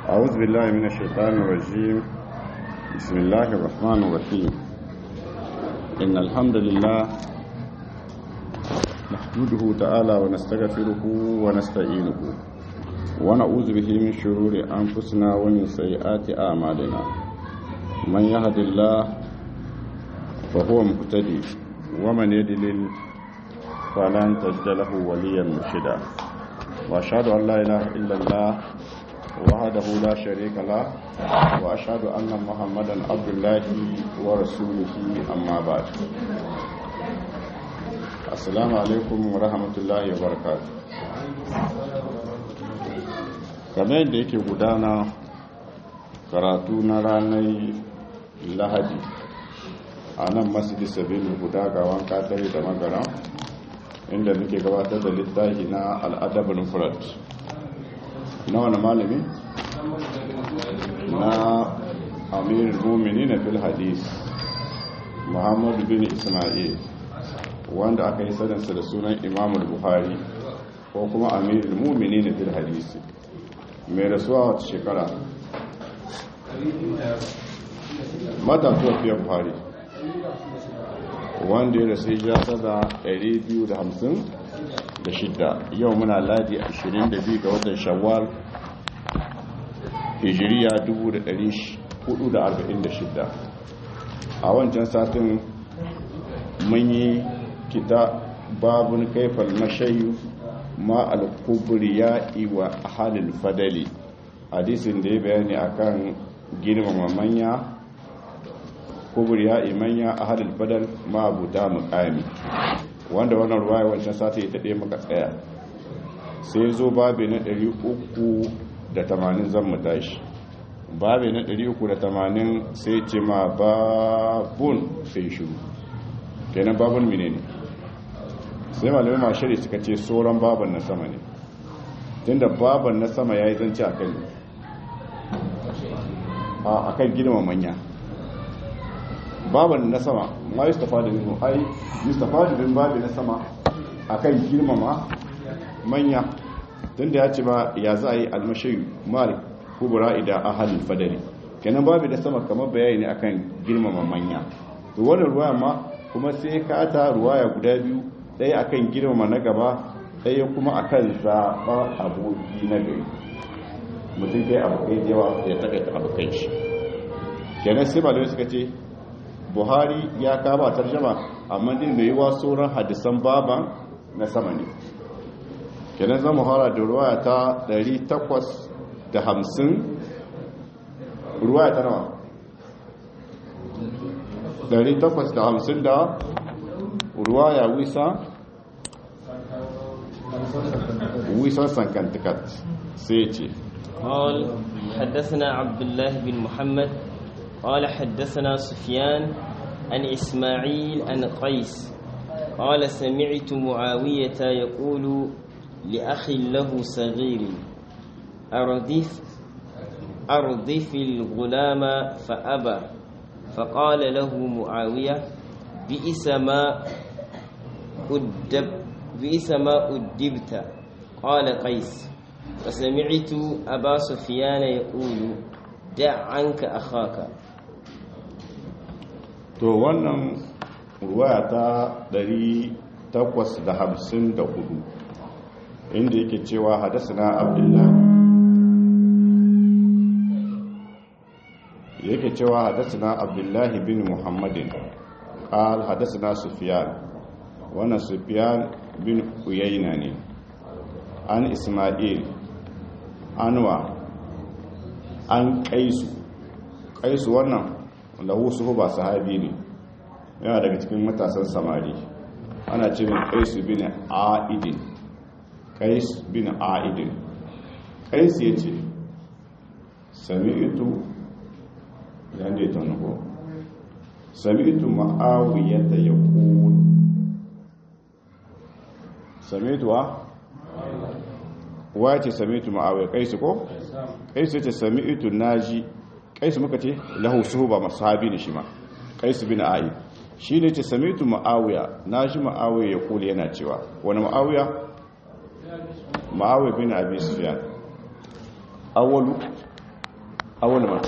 أعوذ بالله من الشيطان الرجيم بسم الله الرحمن الرحيم إن الحمد لله نحمده تعالى ونستغفره ونستعينه ونعوذ به من شرور أنفسنا ومن سيئات أعمالنا من يهد الله فهو مهتدي ومن يدلل فلن تجد له وليا مرشدا وأشهد أن لا إله إلا الله وحده لا شريك له وأشهد أن محمدا عبد الله ورسوله أما بعد السلام عليكم ورحمة الله وبركاته kamar yadda yake gudana karatu na ranar lahadi a nan masjidi sabinu guda ga wanka dare da magana inda muke gabatar da littafi na al'adabin furat na wani malami na amir mumini na fil hadis muhammadu bin ismail wanda aka yi saninsa da sunan imamul buhari ko kuma amir mumini na fil hadisi mai rasuwa wata shekara matatuwa fiye buhari wanda ya rasu ya sada 256 yau muna ladi 22 ga watan shawwal hijiriya 1446 a wancan satin mun yi kita babun kaifal mashayu ma al-kubriya wa halil fadali hadisin da ya bayani akan girmama manya kubriya imanya a halil fadal ma abuta mukami wanda wannan ruwaya wancan sati ita ɗaya maka tsaya sai zo babi na 380 zan mu tashi babi na 380 sai ce ma babun sai shiru kenan babun mine ne sai malamai mashari suka ce sauran baban na sama ne tunda baban na sama ya yi zance a kan a kan girma manya baban na sama ma yi stafa da nino ai yi stafa da bin babi na sama a kan girmama manya tunda ya ce ba ya za a yi almashayi mal kubura idan ahalin fadari kenan babi da sama kamar bayani ne akan girmama manya to wannan ruwa ma kuma sai ka ta ruwaya guda biyu ɗaya akan girmama na gaba ɗaya kuma akan zaɓa aboki na gari mutum kai abokai da yawa ya takaita abokai shi kenan sai malamai suka ce buhari ya kama tarjama amma din mai yiwa sauran hadisan baban na sama ne kenan zama hara da ruwaya ta 850 ruwaya ta nawa 850 da ruwaya wisa wisa sankantikat sai ce قال حدثنا عبد الله بن محمد قال حدثنا سفيان عن إسماعيل عن قيس قال سمعت معاوية يقول لأخ له صغير أردف أردف الغلام فأبى فقال له معاوية بئس ما أدب بئس ما أدبت قال قيس فسمعت أبا سفيان يقول دع عنك أخاك to wannan ruwaya ta 854 inda yake cewa hadasana abdullahi yake cewa hadasana abdullahi bin muhammadin qal hadasana sufyan wannan sufyan bin uyayna ne an isma'il anwa an kaisu kaisu wannan lahu suhu ba sahabi ne yana daga cikin matasan samari ana ce min kaisu bin a'idin kais bin a'idin kais ya ce sami'tu yadda ya taunako sami'tu ma'awiyata ya kuwa sami'tu wa? wace sami'tu ma'awiyar kaisu ko? kaisu ya ce sami'tu naji kaisu muka ce lahu suhu ba masu habi ne shi ma kaisu bin a'id shi ne ce sami'tu ma'awiya na shi ma'awiya ya kula yana cewa wani ma'awiya ma'awiya bin abi sufyan awwalu awal man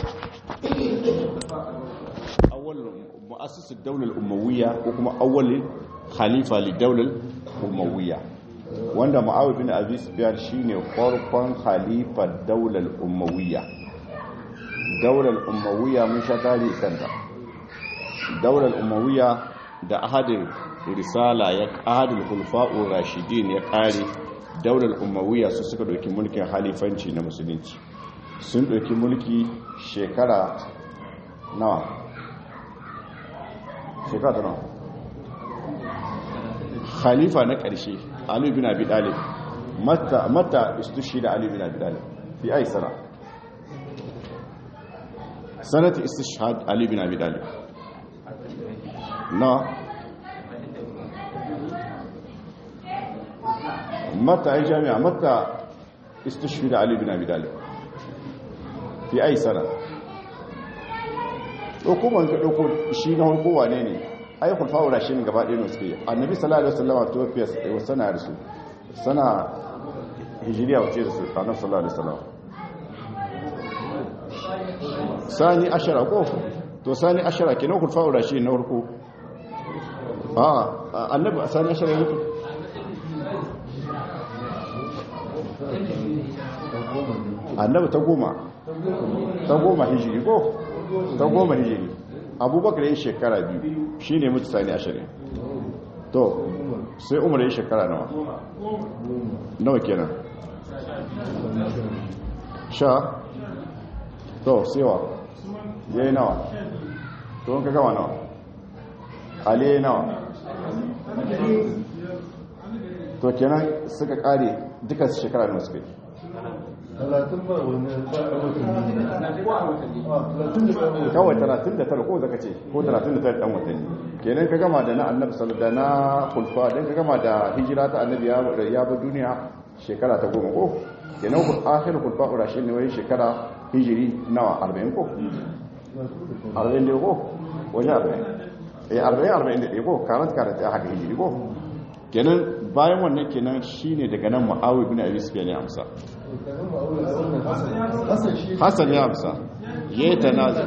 awal mu'assis ad-dawla al-umayyah ko kuma awal khalifa li-dawla al-umayyah wanda mu'awiyah bin abi sufyan shine farkon khalifa daular umayyah daular umayyah mun sha tarihi kanta daular umayyah da ahadin risala ya ahadul khulafa'ur rashidin ya kare daular umayyah su suka dauki mulkin halifanci na musulunci sun dauki mulki shekara nawa shekara nawa khalifa na ƙarshe Ali bin Abi Talib mata mata istushhida Ali bin Abi Talib fi ay sana sanat istishhad Ali bin Abi Talib na mata ay jami'a mata istushhida Ali bin Abi Talib fi ay sana hukumar ka dauko shi na harko wane ne ai kulfawo da shi ne gaba ɗaya suke annabi sallallahu alaihi wasallam to fiye wa sana da su sana hijiriya wace da su annabi sallallahu alaihi wasallam sani ashara ko to sani ashara kenan kulfawo da shi na farko a annabi sani ashara yake annabi ta goma ta goma hijiri ko ta goma hijiri abubakar yin shekara biyu shi ne mutu sani ashirin to sai umar yin shekara nawa nawa kenan sha to sewa ya yi nawa to wanka gama nawa ali ya yi nawa to kenan suka kare duka shekara nawa suka yi kawai 39 ko zaka ce ko 39 dan watanni kenan ka gama da na annabi sallallahu da na kulfa dan ka gama da hijira ta annabi ya ya ba duniya shekara ta goma ko kenan ku akhir kulfa urashin ne wai shekara hijiri nawa 40 ko 40 ne ko wajen 40 eh 40 41 ko karant karant ya haka hijiri ko kenan bayan wannan kenan shine daga nan muawiya bin abi sufyan ya amsa hassan ya amsa ya yi tanazi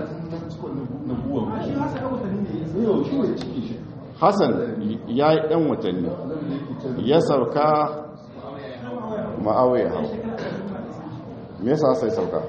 hassan ya yi ɗan watanni ya sauka ma'awai hau me yasa sai sauka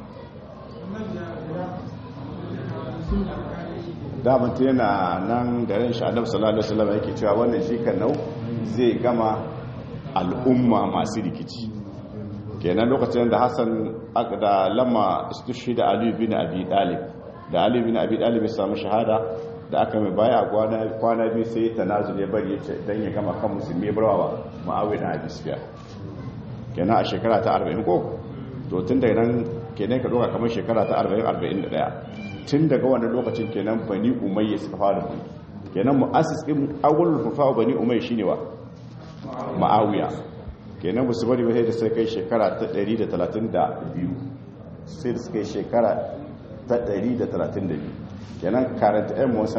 damanta yana nan da ran sha'adar sallallahu alaihi wasallam yake cewa wannan shi kan nau zai gama al'umma masu rikici kenan lokacin da hassan da lamma istushi da aliyu bin abi dalib da aliyu bin abi dalib ya samu shahada da aka mai baya kwana biyu sai ta nazul ya bari ya ce don ya gama kan musulmi ya barwa ma'awai na abi sufiya kenan a shekara ta 40 ko to tun daga nan kenan ka doka kamar shekara ta 40-41 tun daga wannan lokacin kenan bani umayya suka fara bani kenan mu'assis din awwalul fufa bani umayya shine wa ma'awiya kenan ba su bari ba sai da sai kai shekara ta 132 sai da suka yi shekara ta 132 kenan karanta yan muwan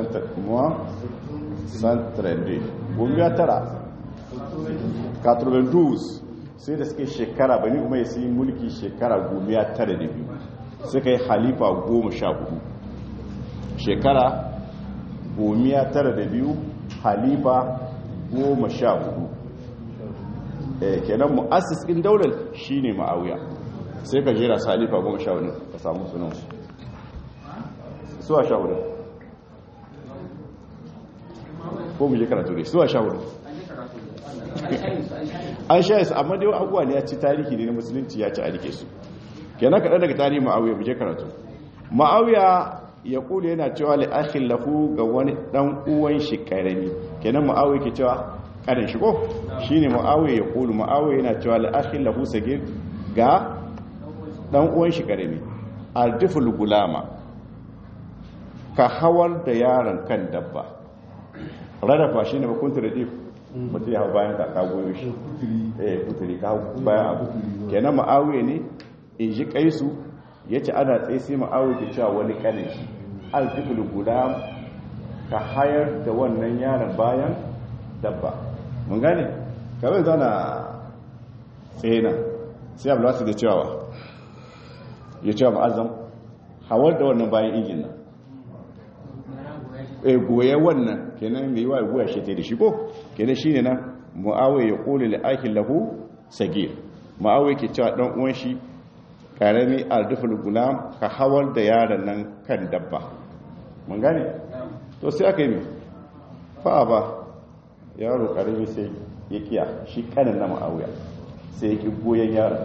santarande gomiya tara 92 sai da suka yi shekara bani umar su yi mulki shekara gomiya tara da biyu suka yi halifa goma sha hudu shekara gomiya tara da biyu halifa goma sha hudu kenan mu'assis ɗin daular shine ma'awiya sai ka jera salifa goma sha wani ka samu sunansu suwa sha wani ko mu je karatu ne suwa sha wani an sha yasu amma dai abubuwa ne ya ci tarihi ne na musulunci ya ci a rike su kenan kaɗan daga tarihi ma'awiya mu je karatu ma'awiya ya kula yana cewa li'akhin lahu ga wani dan uwan shi karami kenan ma'awiya ke cewa karin shigo shi ne ma'awai ya kulu ma'awai yana cewa la'akhin lahu sagir ga dan uwan shi karami ardiful gulama ka hawar da yaron kan dabba rarrafa shi ne makunta da dif mutum ya hau bayan ka ka goyo shi eh kuturi ka hau bayan abu kenan ma'awai ne in ji kaisu ya ce ana tsaye sai ma'awai ke cewa wani kanin shi ardiful gulam ka hayar da wannan yaron bayan dabba mun gane kawai zana tsaye nan sai abu lasu da cewa ya cewa ma'azam hawar da wannan bayan injin nan e goye wannan kenan mai yiwa goya shi ta da shi ko kenan shine nan muawiya ya qulu li akil lahu sagir muawiya ke cewa dan uwan shi karami arduful gulam ka hawar da yaron nan kan dabba mun gane to sai aka yi mai fa ba yaro karami sai ya kiya shi kanin na muawiya sai ya ki goyen yaron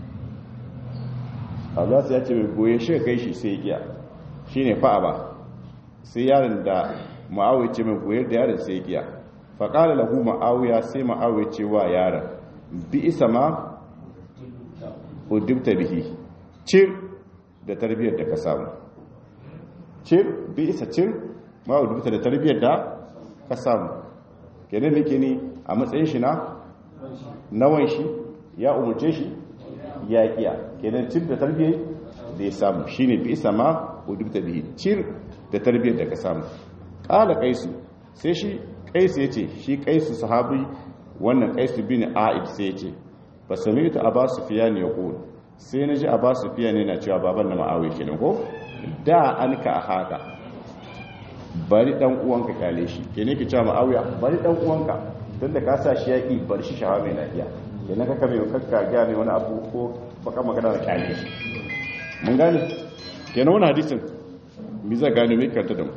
Allah sai ya ce mai goye shi kai shi sai ya kiya shine fa ba sai yaron da ma'awai ce mai goyar da yaron sai giya faƙalar lahu ma'awiya sai ma'awai ce wa yaron bi isa ma udubta bihi cir da tarbiyyar da ka samu cir bi isa cir ma udubta da tarbiyyar da ka samu kenan nake ni a matsayin shi na nawan shi ya umarce shi ya kiya kenan cir da tarbiyyar da ya samu shine bi isa ma udubta bihi cir da tarbiyyar da ka samu ƙala kaisu sai shi kaisu ya ce shi kaisu sahabi wannan kaisu bin a'id sai ya ce ba sami ita a ba su fiya ne ya ƙoro sai na ji a ba su fiya ne na cewa baban na ma'awai ke ko da an ka a haka bari ɗan uwanka kyale shi ke ne ki cewa ma'awai bari ɗan uwanka tun da ka sa shi ya ƙi bar shi shawa mai lafiya ke na kaka mai kakka gaya mai wani abu ko baka magana da kyale shi mun gane ke na wani hadisin mi za gano mai karta da mu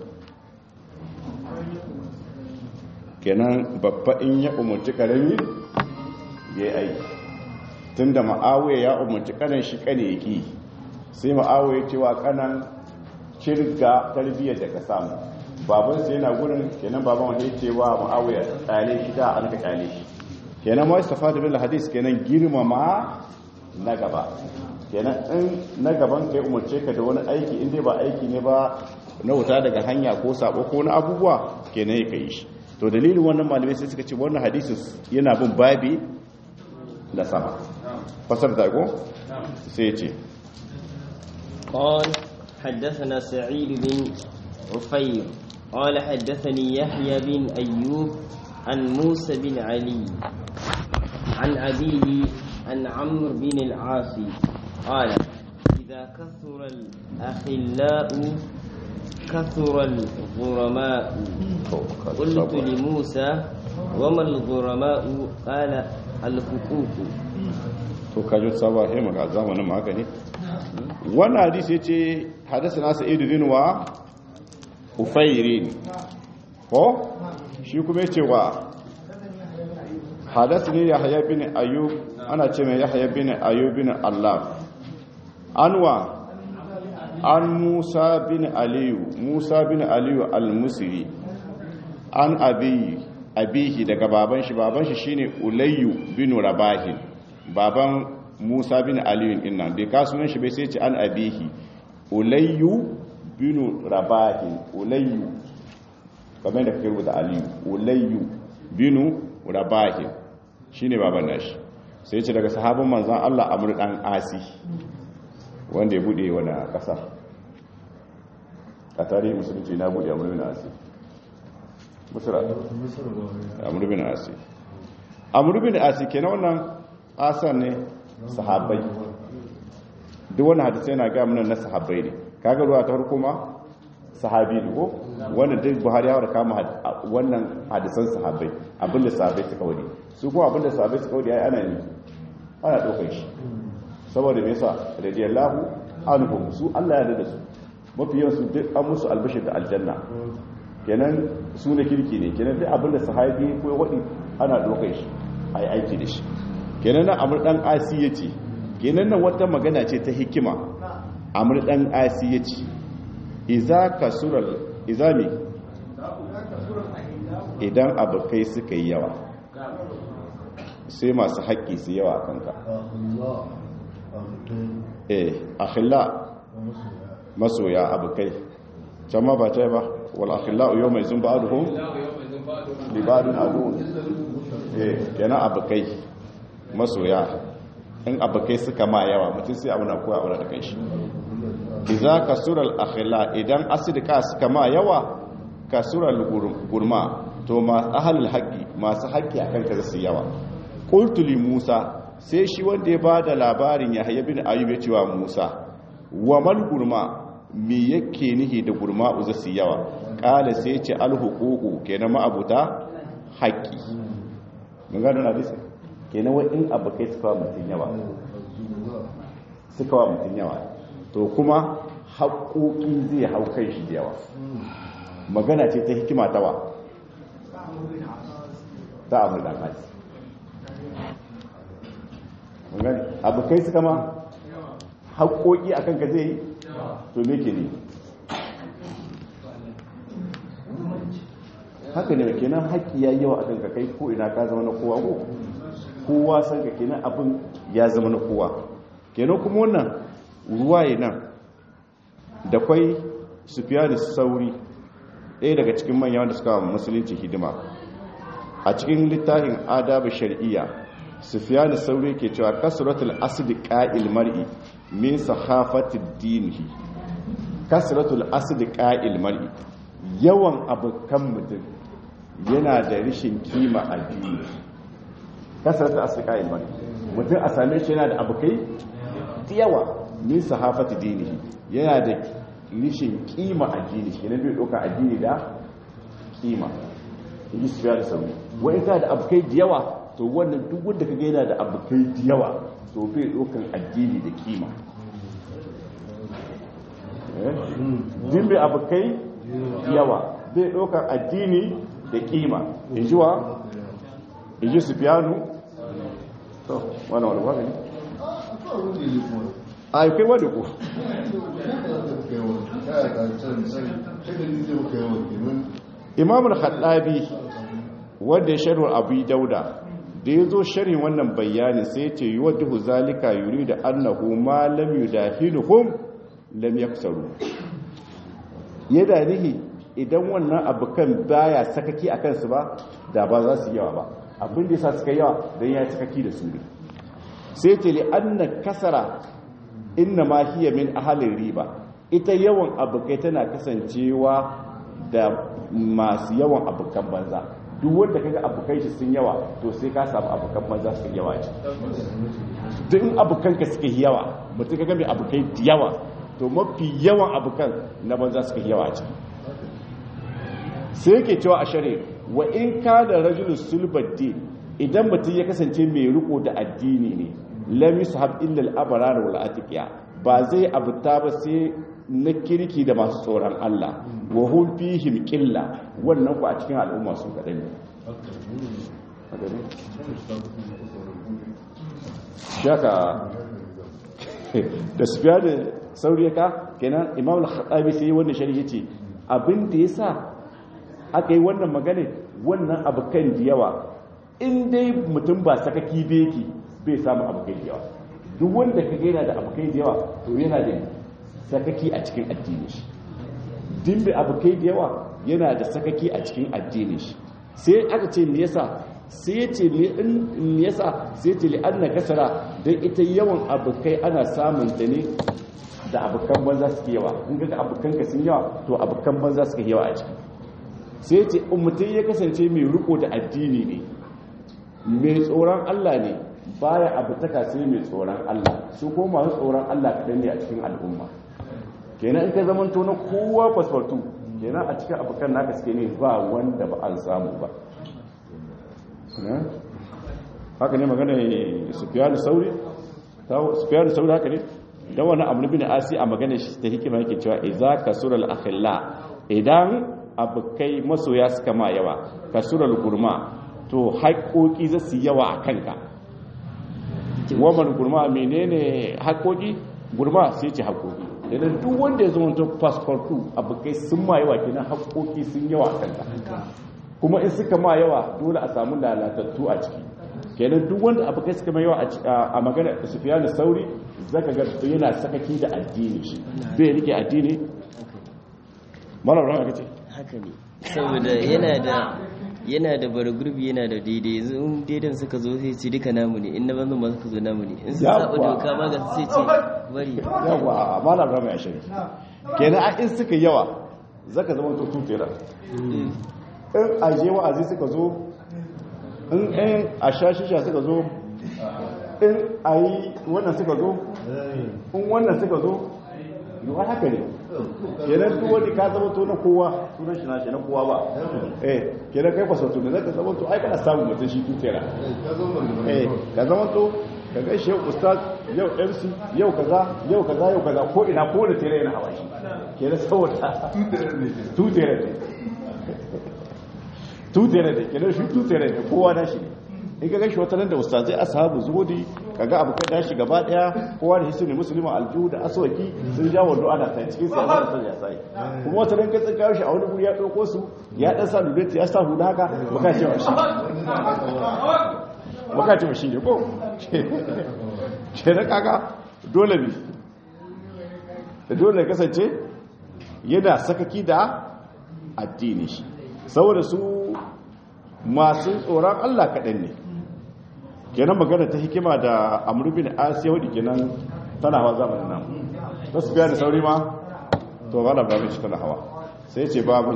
kenan babba in ya umarci karami ya yi aiki tun da ma'awai ya umarci kanan shi kane yaki sai ma'awai cewa kanan cirga tarbiyyar da ka samu baban sai yana gurin kenan baban wanda ya cewa ma'awai ya tsale shi da an ka tsale shi kenan ma istafa da bil hadis kenan girmama na gaba kenan in na gaban kai umarce ka da wani aiki in dai ba aiki ne ba na wuta daga hanya ko sabo ko na abubuwa kenan ya kai shi to dalilin wannan malamai sai suka ce wannan hadisi yana bin babi da sama fasar da ko sai ya ce قال حدثنا سعيد بن عفير قال حدثني يحيى بن أيوب عن موسى بن علي عن أبيه عن عمرو بن العاصي قال إذا كثر الأخلاء كثر الغرماء قلت لموسى وما الغرماء قال الحقوق to kajo saba he maka zamanin ma haka ne wannan hadisi yace hadathana sa'id bin wa ufairin ko shi kuma yace wa hadathani yahya bin ayyub ana ce mai yahya bin ayyub bin allah anwa an musa bin aliyu musa bin aliyu al-musri an abi abihi daga baban shi baban shi shine ulayyu bin rabahin baban musa bin aliyu inna bai kasunan shi bai sai ce an abihi ulayyu bin rabahin ulayyu kamar da kake rubuta aliyu ulayyu bin rabahin shine baban nashi sai ce daga sahabban manzon Allah amr dan asi wanda ya bude wani kasa a tarihi musulunci na bude amur bin asi musura amur bin asi amur bin asi ke na wannan asan ne sahabbai duk wani hadisai na ga munan na sahabbai ne kaga ruwa ta harko ma sahabi ne ko wannan duk buhari ya kama wannan hadisan sahabbai abinda sahabbai suka wadi su kuma abinda sahabbai suka wadi ai ana ne ana ɗaukar shi saboda me yasa radiyallahu anhum su Allah ya da su mafi yawan su duk an musu albashir da aljanna kenan su ne kirki ne kenan duk abinda sahabi ko wadi ana dokar shi ai aiki da shi kenan nan amr dan asi yace kenan nan wata magana ce ta hikima amr dan asi yace idza kasural izami idan abukai suka yi yawa sai masu haƙƙi su yawa a kanka eh akhilla masoya abukai can ma ba ta ba wal akhilla yau mai zun ba'aduhum li ba'dun adun eh kenan abukai masoya in abukai suka ma yawa mutum sai abu na koya aure da kai shi idza kasura al akhilla idan asidika suka ma yawa kasura al gurma to ma ahlul haqqi masu haƙƙi akan ka su yawa qultu li musa sai shi wanda ya ba da labarin ya bin ayyub ya cewa musa wa mal gurma me yake nihi da gurma'u za su yawa ƙala sai ce alhukuku kenan ma'abuta haƙƙi mun gano na disa kenan wa in abu kai suka wa mutum yawa suka wa mutum yawa to kuma haƙoƙi zai hau kai shi da yawa magana ce ta hikima tawa ta abu da kasi mun gani abu kai suka ma haƙoƙi a kanka zai yi to me ke ne haka ne kenan haƙƙi ya yawa a kanka kai ko ina ka zama na kowa ko kowa san ka kenan abin ya zama na kowa kenan kuma wannan ruwaye nan da kwai sufiya da sauri ɗaya daga cikin manya wanda suka musulunci hidima a cikin littafin adabu shari'iyya sufiya da sauri ke cewa kasratul asidi ƙa'il mar'i min sahafatid dinihi kasratul asidi ƙa'il mar'i yawan abokan mutum yana da rishin kima a dini kasratul asidi ƙa'il mar'i mutum a same shi yana da abokai yawa min sahafati dinihi yana da rishin kima addini shi ne bai ɗauka addini da kima yi su da sauri wani ta da abokai da yawa to wannan duk wanda ka gaina da abokai da yawa to bai ɗaukan addini da kima din bai abokai yawa bai ɗaukan addini da kima in ji wa in ji su fiyanu to wani wani wani a yi kai wadda ku imamul haɗabi wadda ya sharhar abu dauda da ya zo sharhin wannan bayanin sai ce yi wadda huzalika yuri da annahu ma lam yi da hinuhun lam ya kusaru ya da nihi idan wannan abokan baya sakaki a kansu ba da ba za su yawa ba abin da ya sa suka yawa don ya sakaki da su ne sai ce li anna kasara inna ma hiya min ahalin riba ita yawan abokai tana kasancewa da masu yawan abokan banza duk wanda kaga abokai shi sun yawa to sai ka samu abokan banza sun yawa ce duk in abokan ka suka yawa mutum kaga mai abokai da yawa to mafi yawan abokan na banza suka yawa ce sai yake cewa a shari'a wa in ka da rajulun sulbaddi idan mutum ya kasance mai riko da addini ne lam yushab illa al-abrar wal atiqiya ba zai abuta ba sai na kirki da masu tsoron Allah wa hum fihim qilla wannan ku a cikin al'umma su kadan ne shaka da sufiya da sauriyaka kenan imam al-khattabi sai wannan sharhi yace abin da yasa aka yi wannan magana wannan abukan da yawa in dai mutum ba sakaki beki bai samu abokai da yawa duk wanda ka gaina da abokai da yawa to yana da sakaki a cikin addini shi din bai abokai da yawa yana da sakaki a cikin addini shi sai aka ce me yasa sai ce me yasa sai ce li anna kasara dan ita yawan abokai ana samun ta ne da abokan banza suke yawa in ga abokan ka sun yawa to abokan banza suke yawa a ciki sai ce ummutai ya kasance mai riko da addini ne mai tsoron Allah ne baya abu taka sai mai tsoron Allah su ko masu tsoron Allah kaɗan ne a cikin al'umma kenan in ka zaman to na kowa fasfartu kenan a cikin abokan naka suke ne ba wanda ba an samu ba haka ne magana sufiyanu sauri sufiyanu sauri haka ne don wani abu bin asi a magana shi ta hikima yake cewa iza kasural akhilla idan abokai masoya suka ma yawa kasural gurma to haƙoƙi za su yawa a kanka waman gurma menene haƙoƙi gurma sai ce haƙoƙi idan duk wanda ya zama tun fasfartu abokai sun ma yawa kenan haƙoƙi sun yawa a kanka kuma in suka ma yawa dole a samu lalatattu a ciki kenan duk wanda abokai suka ma yawa a magana sufiya da sauri zaka ga yana sakaki da addini shi bai rike addini mara ran aka ce haka ne saboda yana da yana da bar gurbi yana da daidai yanzu in daidan suka zo sai ce duka namu ne in na banzan ba suka zo namu ne in sun saba doka ma ga sai ce bari yawa malam rama ya shari kenan a in suka yawa zaka zama to tutera in a je wa'azi suka zo in ɗayan a sha shisha suka zo in a yi wannan suka zo in wannan suka zo yiwuwa haka ne kenan duk wani ka zama to na kowa sunan shi na shi na kowa ba eh kenan kai fasautu da zaka zama to ai kana samun mutum shi tutera eh ka zama to ka ga shi ustaz yau MC yau kaza yau kaza yau kaza ko ina ko da tere yana hawa shi kenan saboda tutera ne tutera ne kenan shi tutera ne kowa na shi ne in ka gashi wata nan da ustazai ashabu zuhudi kaga abu kai dashi gaba daya kowa da hisni musulman aljuhu da aswaki sun ja wando ana ta cikin sai Allah sai ya sai kuma wata nan ka tsaka shi a wani guri ya dauko su ya dan sa lulati ya sa huda haka baka ce shi baka ce shi ne ko ke da kaga dole ne da dole kasance yana sakaki da addini shi saboda su masu tsoron Allah kaɗan ne kenan magana ta hikima da amurbin asiya wadda kenan tana hawa zamanin nan ta su biya da sauri ma to ba da babin shi tana hawa sai ce babu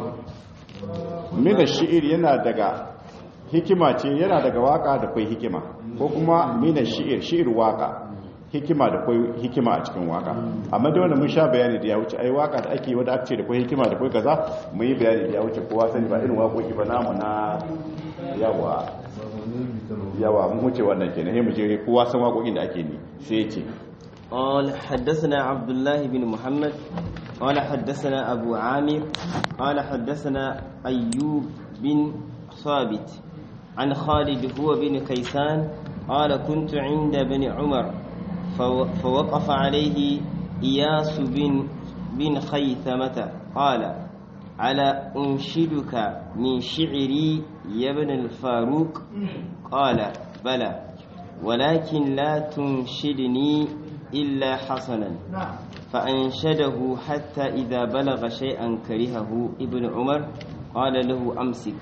mina shi'ir yana daga hikima ce yana daga waka da kwai hikima ko kuma mina shi'ir shi'ir waka hikima da kwai hikima a cikin waka amma da wanda mun sha bayani da ya wuce ai waka da ake wadda ake da kwai hikima da kwai kaza mun yi bayani da ya wuce kowa sani ba irin waƙoƙi ba namu na yawa yawa mun wuce wannan kenan sai mu je kowa san waƙoƙin da ake ni sai ya ce قال حدثنا عبد الله بن محمد قال حدثنا أبو عامر قال حدثنا أيوب بن ثابت عن خالد هو بن كيسان قال كنت عند بن عمر فوقف عليه إياس بن بن خيثمة قال على أنشدك من شعري يا ابن الفاروق قال بلى ولكن لا تنشدني إلا حسنا فأنشده حتى إذا بلغ شيئا كرهه ابن عمر قال له أمسك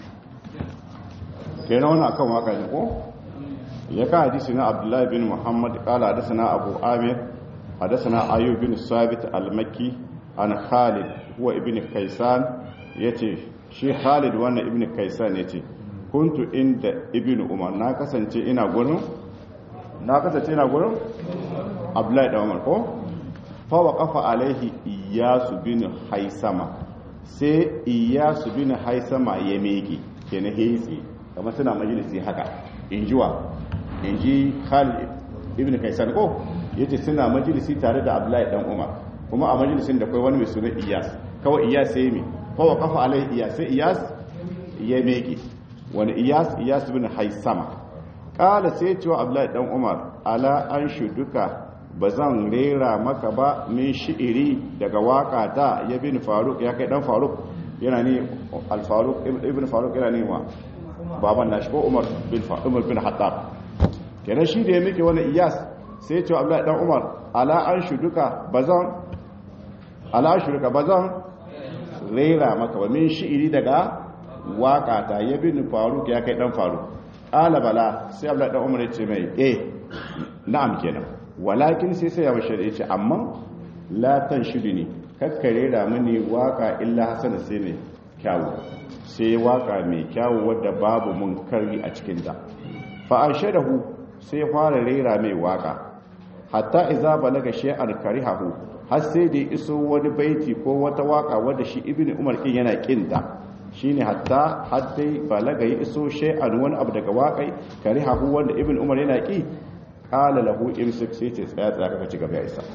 kenan wannan akan waka ne ko ya ka hadisi na abdullahi bin muhammad kala hadasana abu amir hadasana ayyub bin sabit al-makki an khalid huwa ibn kaisan yace shi khalid wannan ibn kaisan yace kuntu inda ibn umar na kasance ina gurin na kasance ina gurin abdullahi da umar ko fa waqafa alaihi iyasu bin haisama sai iyasu bin haisama ya mege kenan hitsi kamar suna majalisi haka in jiwa in ji khalid ibn kaisan ko yace suna majalisi tare da abdullahi dan umar kuma a majalisin da kai wani mai suna iyas kawai iyas sai mi kowa kafa alai iyas sai iyas ya meke wani iyas iyas bin haisama kala sai cewa abdullahi dan umar ala an shuduka ba zan rera maka ba min shi'iri daga waka ta ya bin faruk ya kai dan faruk yana ne al-faruk ibn faruk yana ne wa baban nashi ko umar bin umar bin hattab kenan shi da ya miki wani iyas sai ce abdullahi dan umar ala an shuduka bazan ala an shuduka bazan rera maka ba min shi'iri daga waka ta ya bin faruk ya kai dan faruk ala bala sai abdullahi dan umar ya ce mai eh na'am kenan walakin sai sai ya bashar ya ce amma la tanshiduni kakkare da mini waka illa hasana sai ne kyawu sai waka mai kyawu wadda babu mun kari a cikinta fa'ashadahu sai fara rera mai waka hatta iza balaga shay'an karihahu har sai da iso wani baiti ko wata waka wadda shi ibnu umar kin yana kinta shine hatta har dai balaga ya iso shay'an wani abu daga wakai karihahu wanda ibnu umar yana ki qala lahu imsik sai ce tsaya tsaya kaka ci gaba ya isa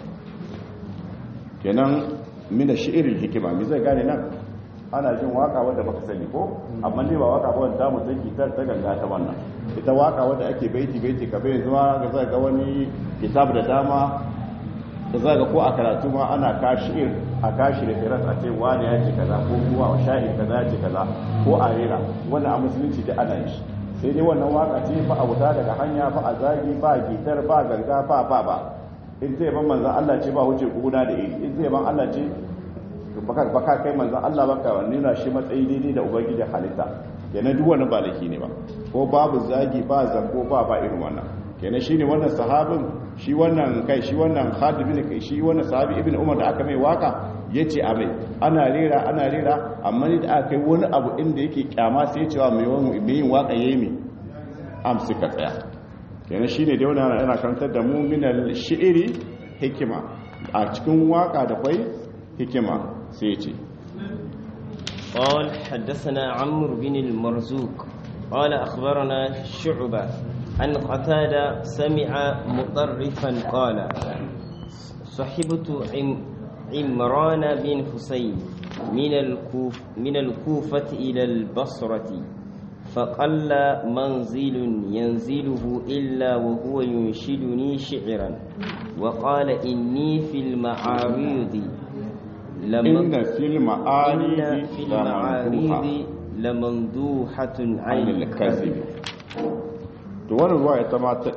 kenan mina shi'irin hikima me zai gane nan ana jin waka wadda baka sani ko amma ne ba waka ba wanda mu take ta ta ganga ta wannan ita waka wadda ake baiti baiti ka bai zuwa ga zai ga wani kitab da dama da zai ga ko a karatu ma ana kashir a kashi da firas a ce wani ya ce kaza ko kuma sha'ir kaza ya ce kaza ko a rera wannan a musulunci da ana yi sai dai wannan waka ce fa a wuta daga hanya fa a zagi ba gitar ba ganga ba ba ba in zai ban manzan Allah ce ba wuce guna da iri in zai ban Allah ce baka kai manzan Allah baka nuna shi matsayi daidai da ubangijin halitta kenan duk wani ba laifi ne ba ko babu zagi ba zango ba ba irin wannan kenan shine wannan sahabin shi wannan kai shi wannan Khalid bin kai shi wannan sahabi ibn Umar da aka mai waka yace a mai ana rera ana rera amma ni da aka kai wani abu inda yake kyama sai ya cewa mai mai yin waka yayi mi am suka tsaya kenan shine dai wannan yana karantar da mu min al-shi'ri hikima a cikin waka da kwai hikima sai ce قال حدثنا عمرو بن المرزوق قال أخبرنا شعبة عن قتادة سمع مطرفا قال صحبت عم عمران بن حسين من الكوف من الكوفة إلى البصرة فقل منزل ينزله إلا وهو ينشدني شعرا وقال إني في المعارض inna fil ma'aridi إن في المعارض لمندوحة عن anil الكذب kazibi to wannan ruwa ita ma ta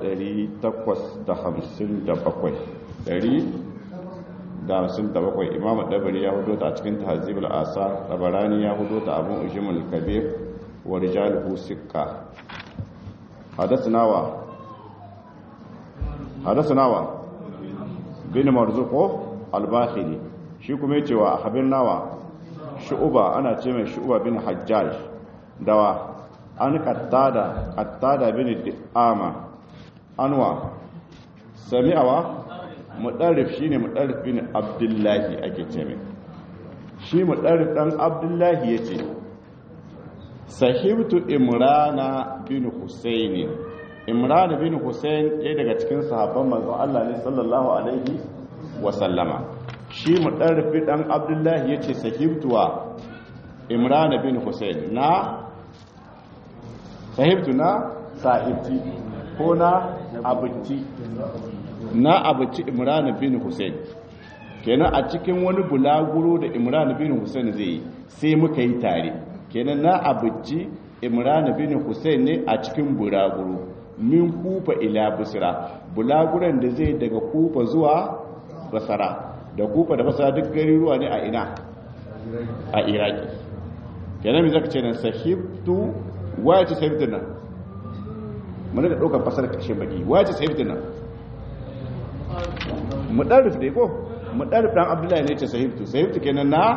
857 157 imamu dabari ya hudo ta a cikin tahzibul asa tabarani ya hudo ta abun ujimul kabir wa rijaluhu sikka hadathana wa hadathana wa bin marzuqo al-bakhili shi kuma yace wa habirna wa shu'uba ana ce mai shu'uba bin hajjaj dawa an qattada qattada bin di'ama anwa sami'awa mudarrif shine mudarrif bin abdullahi ake ce mai shi mudarrif dan abdullahi yace sahibtu imrana bin husayn imrana bin husayn ɗaya daga cikin sahabban manzon Allah ne sallallahu alaihi wa sallama shi mudarrif dan abdullahi yace sahibtu wa imrana bin husayn na sahibtu na sahibti ko na abuci na abuci imran bin hussein kenan a cikin wani bulaguro da imran bin hussein zai yi sai muka yi tare kenan na abuci imran bin hussein ne a cikin bulaguro min kufa ila busra bulaguran da zai daga kufa zuwa basara da kufa da basara duk garuruwa ne a ina a iraki kenan mai zaka ce nan sahibtu waya ce sahibtu nan mana da ɗaukar fasar ƙarshe baki waya ce sahibtu nan mudarrif dai ko mudarrif dan abdullahi ne ce sahibtu sahibtu kenan na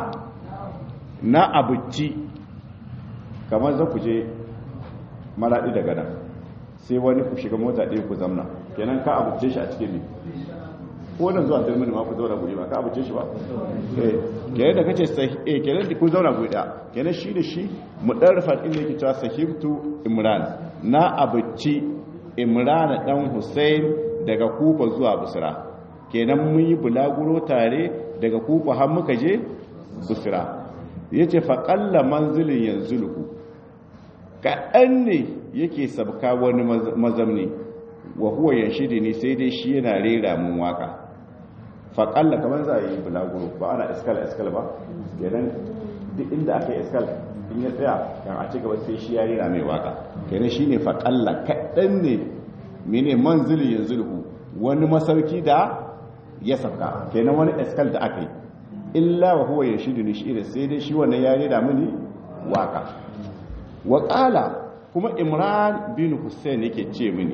na abuci kamar za ku je maradi daga nan sai wani ku shiga mota ɗaya ku zamna kenan ka abuce shi a cikin ne ko nan zuwa turmini ma ku zauna guri ba ka abuce shi ba eh kenan da kace sai eh kenan da ku zauna guri da kenan shi da shi mudarrifan din yake cewa sahibtu imran na abuci imran dan husain daga kufa zuwa busra kenan mun yi bulaguro tare daga kufa har muka je busra yace fa qalla manzilin yanzuluhu kaɗan ne yake sabka wani mazamni wa huwa yanshidi ne sai dai shi yana rera mun waka fa qalla kaman za a yi bulaguro ba ana iskal iskal ba kenan duk inda aka yi iskal in ya tsaya kan a cigaba sai shi ya rera mai waka kenan shine fa qalla kaɗan ne mene manzilin yanzuluhu wani masauki da ya sabka kenan wani iskal da aka yi illa wa huwa yanshidu ni shi sai dai shi wannan ya rera mini waka waƙala kuma imran bin hussein yake ce mini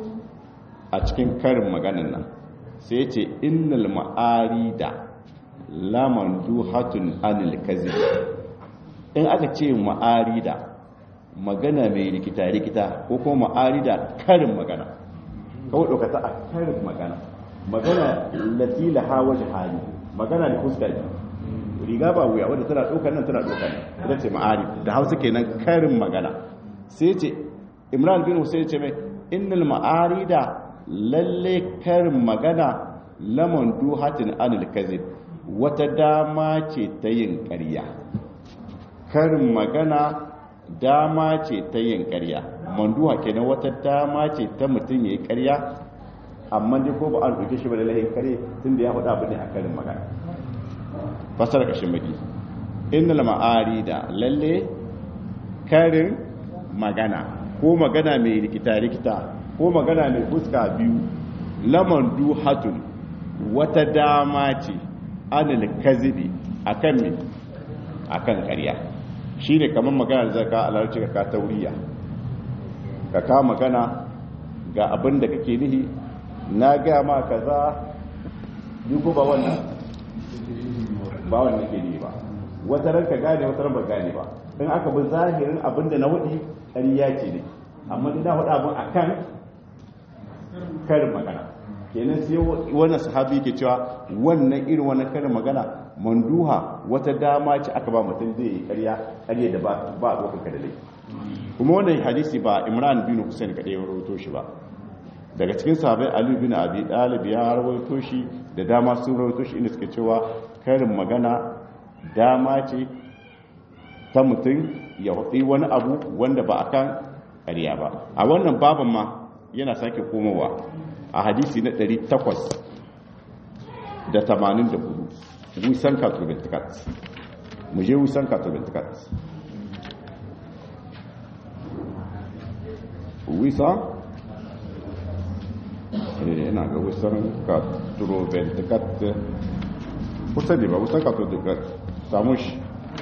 a cikin karin maganin nan sai ce innal ma'arida laman duhatun anil kazib in aka ce ma'arida magana mai rikita-rikita ko kuma ma'arida karin magana kawai ɗaukata a karin magana magana latila hawa jihari magana da fuska riga ba wuya wadda tana ɗaukar nan tana ɗaukar nan ita ce ma'ari da hausa kenan karin magana sai ce imran bin hussein ce mai innal ma'ari da lalle karin magana lamon duhatin anil kazib wata dama ce ta yin ƙarya karin magana dama ce ta yin ƙarya manduha kenan wata dama ce ta mutum ya yi ƙarya amma dai ko ba an ɗauke shi ba da lahin kare tun da ya faɗa abu ne a karin magana fasar ƙashin baki innal ma'arida lalle karin magana ko magana mai rikita-rikita ko magana mai fuska biyu laman duhatun wata dama ce anil kazibi akan me akan ƙarya shine kamar magana da zaka alarci ka tauriya ka ka magana ga abin da kake nihi na ga ma kaza ni ko ba wannan ba wannan ke ne ba wata ranka gane wata ran ba gane ba in aka bi zahirin abin da na wadi ƙarya ce ne amma ina faɗa abin akan karin magana kenan sai wannan sahabi ke cewa wannan irin wannan karin magana manduha wata dama ce aka ba mutum zai yi ƙarya ƙarya da ba ba dokar ka da laifi kuma wannan hadisi ba Imran bin Hussein kadai ya rawaito shi ba daga cikin sahabai Ali bin Abi Talib ya rawaito shi da dama sun rawaito shi inda suke cewa karin magana dama ce ta mutum ya hutsi wani abu wanda ba akan ƙarya ba a wannan baban ma yana sake komowa a hadisi na 884 wisan katobintikat mu je wisan katobintikat wisa yana ga wisan katobintikat kusa ne ba wisan katobintikat samu shi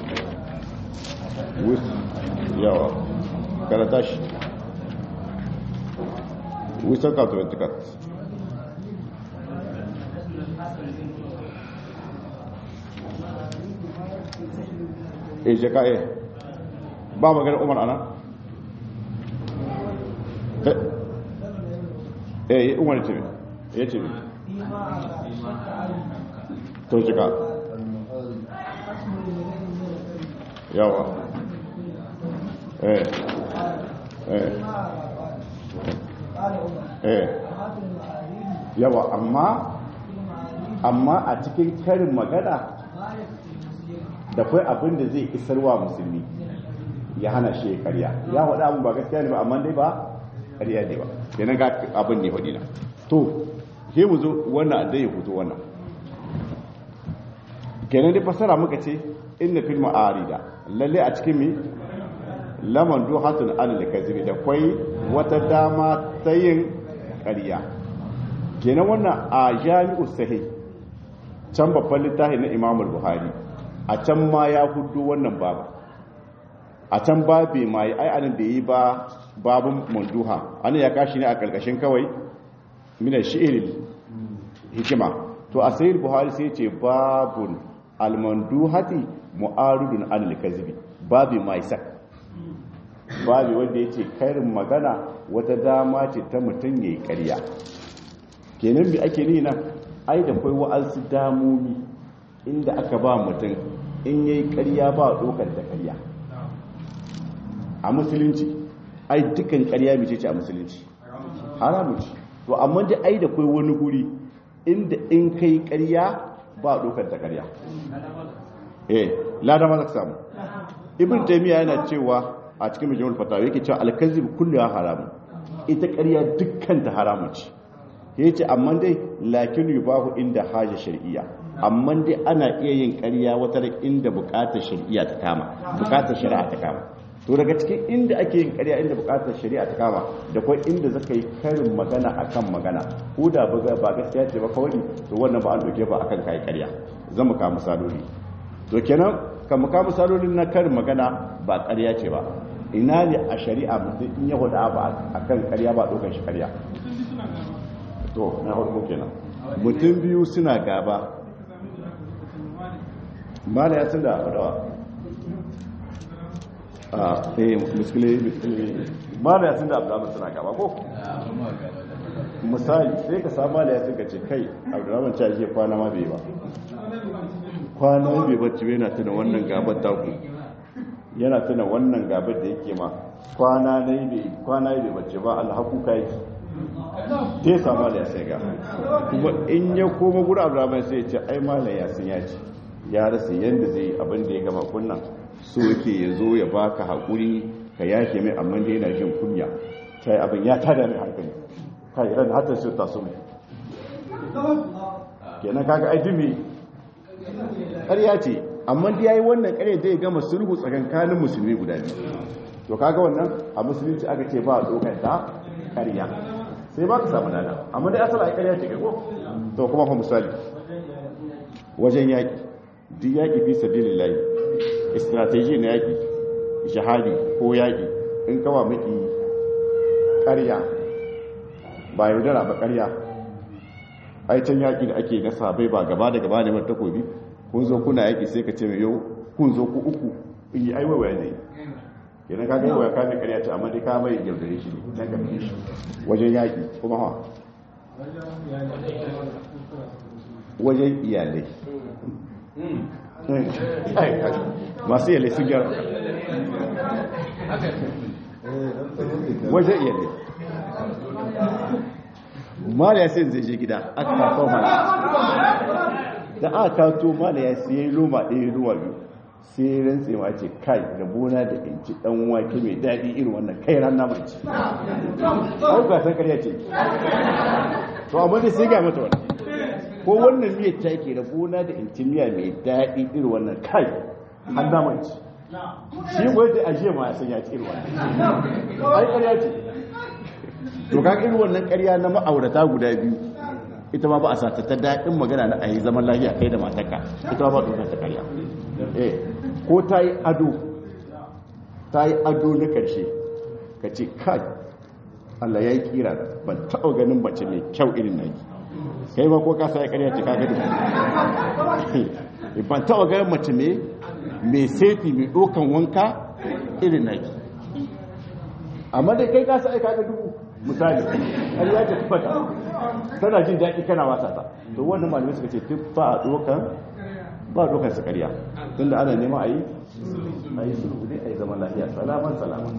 yawa karata shi wisan katobintikat e jaka e ba magana umar ana eh eh umar ce ya ce to jaka yawa eh eh eh yawa amma amma a cikin karin magana da kai abin da zai isarwa musulmi ya hana shi karya ya faɗa abin ba gaskiya ne ba amma dai ba karya ne ba kenan ga abin ne faɗi na to ke mu zo wannan dai ya fito wannan kenan dai fasara muka ce inna fil ma'arida lalle a cikin mi laman duhatun alal kazibi da kwai wata dama ta yin karya kenan wannan a jami'u sahih can babban littafi na imamul buhari a can ma ya hudu wannan babu a can babe ma yi ai anan da yi ba babun manduha anan ya kashi ne a karkashin kawai minar shi'iril hikima to a sayil buhari sai ce babun almanduhati mu'arudun anil kazibi babe ma isa babe wanda ya ce karin magana wata dama ce ta mutum ya yi karya kenan bi ake ni nan ai da kwai wa'ansu damomi inda aka ba mutum in yayi ƙarya ba dokar da ƙarya a musulunci ai dukkan ƙarya mace ce a musulunci haramu ce to amma da ai da kai wani guri inda in kai ƙarya ba dokar da ƙarya eh lada ma zaka samu ibn taymiya yana cewa a cikin majmu'ul fatawa yake cewa al-kazib kullu haramun ita ƙarya dukkan ta haramu ce yace amma dai lakin yubahu inda haja shar'iyya amma dai ana iya yin ƙarya wata inda buƙatar shari'a ta kama buƙatar shari'a ta kama to daga cikin inda ake yin ƙarya inda buƙatar shari'a ta kama da kuma inda zaka yi karin magana akan magana ko da ba gaskiya ce ba kawai to wannan ba an doke ba akan kai ƙarya zan mu kawo misaloli to kenan kan mu kawo misalolin na karin magana ba ƙarya ce ba ina ne a shari'a mutum in ya wada ba akan ƙarya ba ɗaukar shi ƙarya to na farko kenan mutum biyu suna gaba mala ya tunda adawa a eh muskile muskile mala ya tunda abdurrahman suna gaba ko misali sai ka samu mala ya tunda ce kai abdurrahman ta je kwana ma bai ba kwana bai bacci yana tuna wannan gabar taku yana tuna wannan gabar da yake ma kwana ne bai kwana bai bacci ba alhaku kai ta yi samu da ya sai ga kuma in ya koma gura abdurrahman sai ya ce ai malam ya sun ya ce ya rasa yadda zai yi abin da ya gama kunnan so yake ya zo ya baka haƙuri ka yake mai amma da yana jin kunya ta yi abin ya tada mai hankali kai ran hatar su ta su kenan kaga ai dumi ƙarya ce amma da yayi wannan ƙarya zai gama sulhu tsakankanin musulmi guda biyu to kaga wannan a musulunci aka ce ba a tsokar ta ƙarya sai ba ka samu nada amma dai asala a ƙarya ce kai ko to kuma fa misali wajen yaƙi duk yaƙi fi sabilillahi strategy na yaƙi jihadi ko yaƙi in kawa miki ƙarya ba yaudara ba ƙarya ai can yaƙi da ake na sabai ba gaba da gaba da mata takobi kun zo kuna yaƙi sai ka ce mai yau kun zo ku uku in yi aiwaiwa ne idan ka gaiwa ya kame ƙarya ce amma dai ka mai yaudare shi ne dan ka shi wajen yaƙi kuma ha wajen iyalai masu iyalai sun gyara wajen iyalai mala ya sai zai je gida aka kawo mala da aka kawo mala ya sai roma ɗaya ruwa biyu sai rantse ma ce kai da bona da in ci dan wake mai daɗi irin wannan kai ran na mace ai ba san ƙarya ce to amma dai sai ga mata wannan ko wannan miyar ta ke da bona da in ci miya mai daɗi irin wannan kai an na mace shi ko da aje ma ya san ya ci irin wannan ai ƙarya ce to ka irin wannan ƙarya na ma'aurata guda biyu ita ma ba a sata ta daɗin magana na a yi zaman lafiya kai da matarka ita ma ba a ta ƙarya eh ko ta yi ado ta yi ado na ƙarshe ka ce kai Allah ya yi kira ban taɓa ganin mace mai kyau irin na yi kai ba ko kasa ya ƙarya ce ka gani ban taɓa ganin mace mai sefi mai ɗokan wanka irin na yi amma dai kai kasa aika ga dubu misali ƙarya ce tufata tana jin daɗi kana wasa ta to wannan malamai suka ce tufa a ɗokan ba dokar su karya tunda ana nema a yi a yi sulhu ne a yi zaman lafiya salaman salaman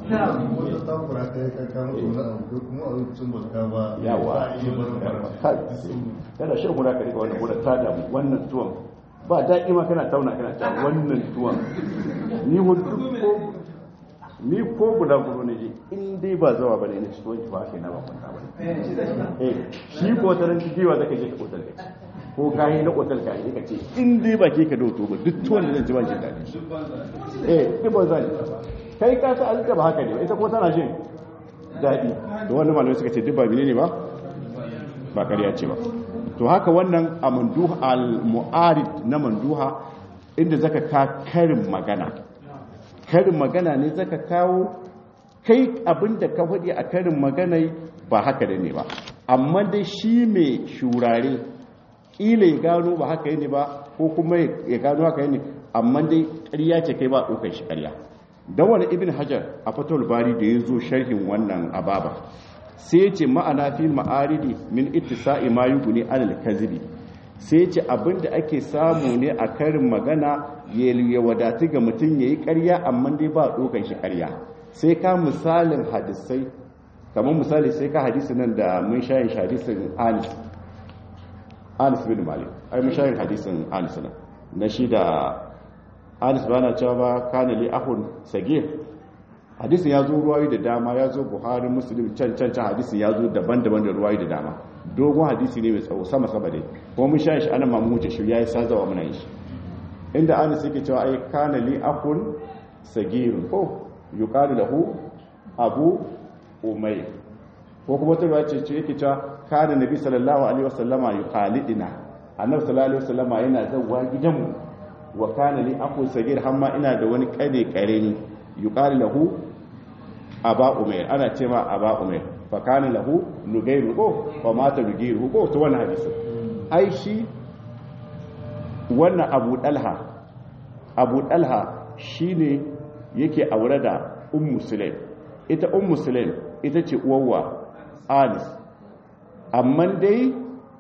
yawa kada shan guda ka rika wannan guda ta damu wannan tuwon ba daɗi ma kana tauna kana ta wannan tuwon ni hudu ko ni ko guda gudu ne in dai ba zawa bane ne ci tuwon ki ba kai na ba kwanta bane eh shi ko taran jiwa zaka je ka kotar kai ko kayi na otal ka yi ka ce in dai ba ke ka doto ba duk tuwon da zan ci ba shi daɗi eh duk ba zan kai ka sa alƙa ba haka ne ita ko tana jin daɗi da wannan malamai suka ce duk ba ne ba ba ƙarya ce ba to haka wannan a manduha al-mu'arid na manduha inda zaka ka karin magana karin magana ne zaka kawo kai abinda ka faɗi a karin magana ba haka da ne ba amma dai shi mai shurare ƙila ya gano ba haka ne ba ko kuma ya gano haka ne amma dai ƙarya ce kai ba ɗaukar shi ƙarya don wani ibn hajar a fatawar bari da ya zo sharhin wannan ababa sai ce ma'ana fi ma'aridi min ittisa'i ma yuguni alal kazibi sai ce abinda ake samu ne a karin magana ya wadatu ga mutum yayi ƙarya amma dai ba ɗaukar shi ƙarya sai ka misalin hadisai kamar misali sai ka hadisi nan da mun shayin hadisin anis anis bin malik ai mun shayin hadisin anis nan na shi da anis ba na cewa ba kana li ahun sagir hadisin ya zo ruwayi da dama ya zo buhari muslim can can can hadisin ya zo daban-daban da ruwayi da dama dogon hadisi ne mai tsawo sama sama dai ko mun shayin shi anan mamu wuce shi yayi sazawa muna yin shi inda anis yake cewa ai kana li ahun sagir ko yuqalu lahu abu umayr ko kuma ta ruwa ce ce yake cewa kana nabi sallallahu alaihi wasallama yuqalidina annabi sallallahu alaihi wasallama yana zawwa gidanmu wa kana li aqu sagir hamma ina da wani kade kareni yuqalu lahu aba umayr ana ce ma aba umayr fa kana lahu nugayru ko fa mata nugayru ko to wannan hadisi ai shi wannan abu dalha abu dalha shine yake aure da ummu sulaim ita ummu sulaim ita ce uwarwa anis amma dai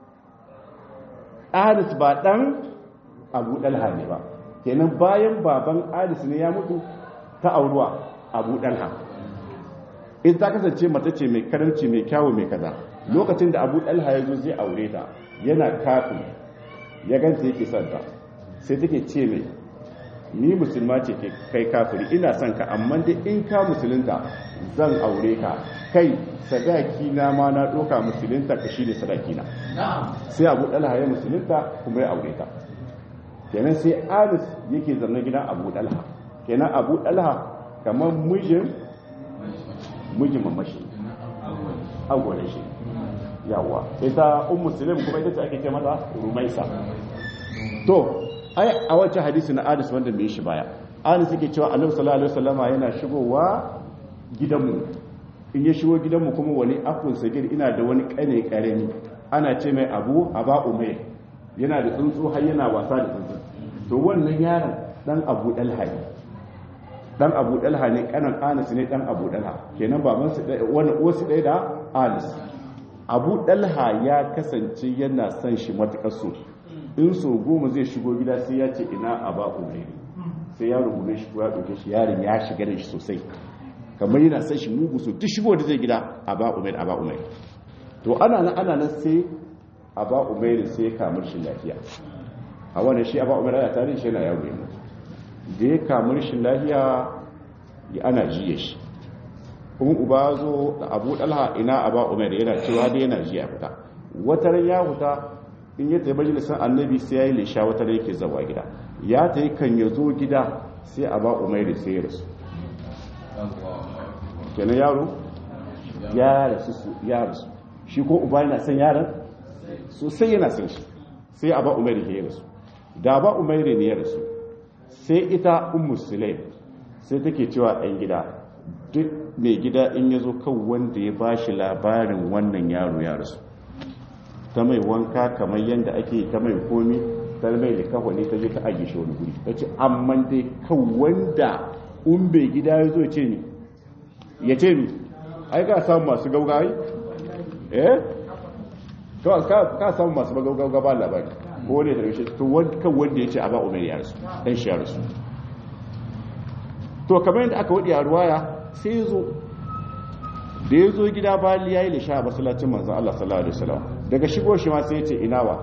anis ba dan abu dalha ne ba kenan bayan baban anis ne ya mutu ta auruwa abu dalha in ta kasance mata ce mai karanci mai kyawu mai kaza lokacin da abu dalha ya zo zai aure ta yana kafin ya ganta yake son ta sai take ce mai ni musulma ce kai kafiri ina son ka amma dai in ka musulunta zan aure ka kai sadaki na ma na doka musulunta ka shi ne sadaki na sai abu dalha ya musulunta kuma ya aure ta kenan sai alis yake zanne gidan abu dalha kenan abu dalha kamar mijin mijin mamashi agwale shi yawa ita un musulun kuma ita ce ake ce mata rumaisa to ai a wancan hadisi na alis wanda mai shi baya alis yake cewa annabi sallallahu alaihi wasallama yana shigowa gidanmu in ya shigo gidanmu kuma wani akun sagir ina da wani kane karami ana ce mai abu aba umayr yana da tsuntsu har yana wasa da tsuntsu to wannan yaron dan abu dalha ne dan abu dalha ne kanan anas ne dan abu dalha kenan baban su wani wasu ɗaya da alis abu dalha ya kasance yana son shi matuƙar so in so goma zai shigo gida sai ya ce ina a ba umairi sai ya rubuta shi ya ɗauke shi yaron ya shiga da shi sosai kamar yana son shi mugu so duk shigo da zai gida a ba umairi a ba umairi to ana nan ana nan sai a ba umairi sai ya kamar shi lafiya a wannan shi a ba umairi ana tare shi yana yaro ya mutu da ya kamar shi lafiya ya ana jiye shi kuma uba zo da abu dalha ina a ba umairi yana cewa dai yana jiya fita wata ran ya fita in ya tafi majalisar annabi sai ya yi lisha wata ran yake zawa gida ya ta yi kan ya zo gida sai a ba umairi sai ya rasu kenan yaro ya rasu ya rasu shi ko uba yana son yaron sosai yana son shi sai a ba umairi ya rasu da ba umairi ne ya rasu sai ita ummu sulaim sai take cewa ɗan gida duk mai gida in ya zo kan wanda ya ba shi labarin wannan yaro ya rasu ta mai wanka kamar yadda ake ta mai komi ta mai likafa ne ta je ta ajiye shi wani guri ta ce amma dai kan wanda un bai gida ya zo ce ni ya ce ni ai ka samu masu gaugayi eh ka samu masu gaugawa ba labari ko ne da rashe to kan wanda ya ce a ba umar ya rasu dan shi ya rasu to kamar yadda aka wadi a ruwaya sai ya zo da ya zo gida bali ya yi lisha a masallacin manzan Allah sallallahu alaihi wasallam daga shigo shi ma sai ya ce ina wa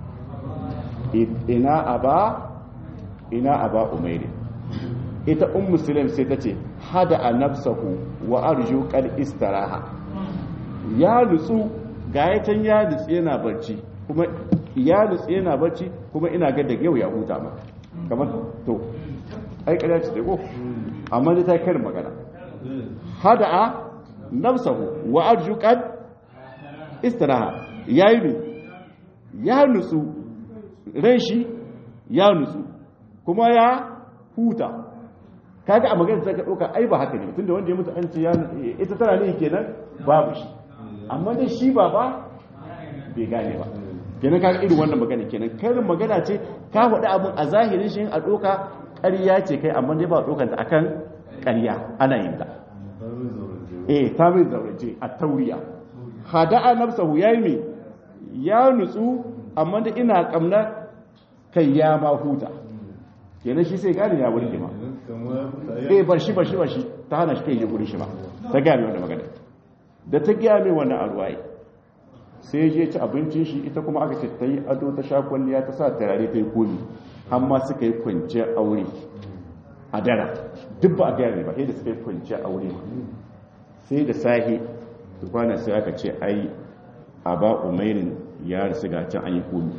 ina aba ina aba umairi ita um muslim sai ta ce hada a nafsahu wa arju qad istaraha ya nutsu gayatan ya nutsu yana barci kuma ya nutsu yana barci kuma ina ga daga yau ya huta ma kamar to ai kada ce ko amma dai ta karin magana hada a nafsahu wa arju qad istiraha yayi ne ya nutsu ran shi ya nutsu kuma ya huta kaga a magana sai ka dauka ai ba haka ne tunda wanda ya mutu an ce ya ita tana ne kenan babu shi amma dai shi ba ba bai gane ba kenan kaga irin wannan magana kenan karin magana ce ka faɗi abun a zahirin shi a doka ƙarya ce kai amma dai ba dokanta akan ƙarya ana yin ta eh ta mai zaurace a tauriya hada'a nafsahu yayi me ya nutsu amma da ina kamna kai ya ma huta kenan shi sai gane ya burge ma eh bar shi bar shi bar shi ta hana shi kai ya guri shi ba ta gane wannan magana da ta gaya mai wannan arwaye sai je ci abincin shi ita kuma aka ce ta yi ado ta sha kwalliya ta sa turare ta yi komi amma suka yi kwanciyar aure a dara duk ba a gaya mai ba sai da suka yi kwanciyar aure sai da sahi kwana sai aka ce ai a ba umairin ya rasu ga can an yi komi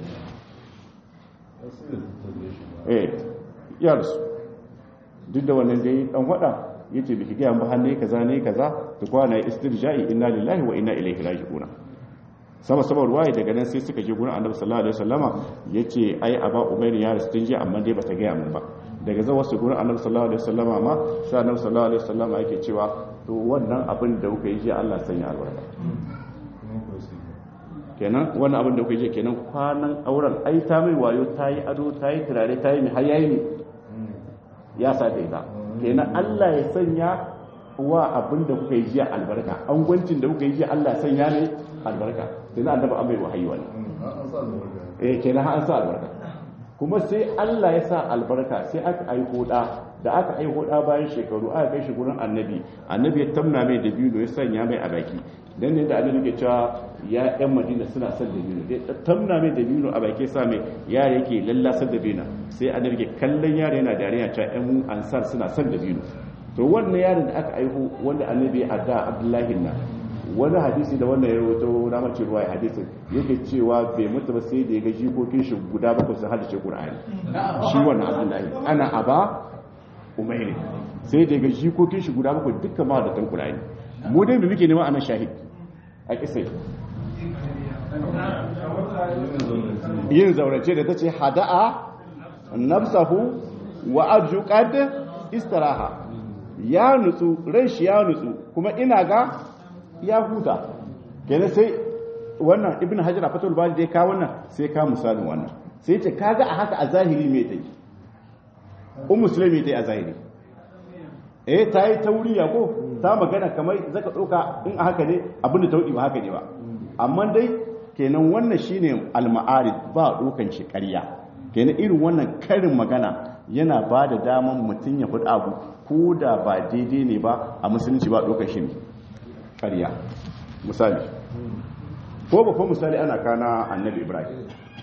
eh ya rasu duk da wannan dai dan wada yace biki ga ba hanne kaza ne kaza to kwana istirja'i inna lillahi wa inna ilaihi raji'un sama sama ruwaye daga nan sai suka je gurin annabi sallallahu alaihi wasallama yace ai aba umairin ya rasu tun jiya amma dai bata ga mun ba daga zawa su gurin annabi sallallahu alaihi wasallama ma sai annabi sallallahu alaihi wasallama yake cewa to wannan abin da kuka yi jiya Allah sanya albarka kenan wannan abin da kuka yi kenan kwanan auren ai ta mai wayo ta yi ado ta yi turare ta yi mai har yayi ne ya sa da ita kenan Allah ya sanya wa abin da kuka yi jiya albarka an gwancin da kuka yi jiya Allah ya sanya ne albarka kenan annabi an mai wahayi wannan eh kenan an sa albarka kuma sai Allah ya sa albarka sai aka aiko da da aka aiko da bayan shekaru aka kai shi gurin annabi annabi ya tamna mai da biyu ya sanya mai a baki dan ne da annabi ke cewa ya yan madina suna son da biyu da tamna mai da biyu a baki sa mai yare yake lallasar da biyu sai annabi ke kallon yare yana dariya cewa yan ansar suna son da biyu to wannan yaron da aka aiko wanda annabi ya adda abdullahi na wani hadisi da wannan ya rawaito na mace ruwa ya hadisin yake cewa bai mutu ba sai da ya ga jikokin shi guda bakwai sun hadace qur'ani shi wannan abdullahi ana aba umairi sai da ya ga jikokin shi guda bakwai dukkan ma da tan qur'ani mu dai muke nema anan shahid a kisai yin zaurace da tace hada'a nafsahu wa arju qad istiraha ya nutsu ran shi ya nutsu kuma ina ga ya huta kenan sai wannan ibn hajar a fatul bari da ya kawo wannan sai ka misalin wannan sai ce kaga a haka a zahiri me take um musulmi ta a zahiri eh ta yi tauriya ko ta magana kamar zaka ɗauka in a haka ne abin da tauɗi ba haka ne ba amma dai kenan wannan shine al-ma'arid ba ɗaukan shi ƙarya kenan irin wannan karin magana yana ba da daman mutum ya faɗi abu ko da ba daidai ne ba a musulunci ba ɗaukar shi ne ƙarya misali ko ba ko misali ana kana annabi ibrahim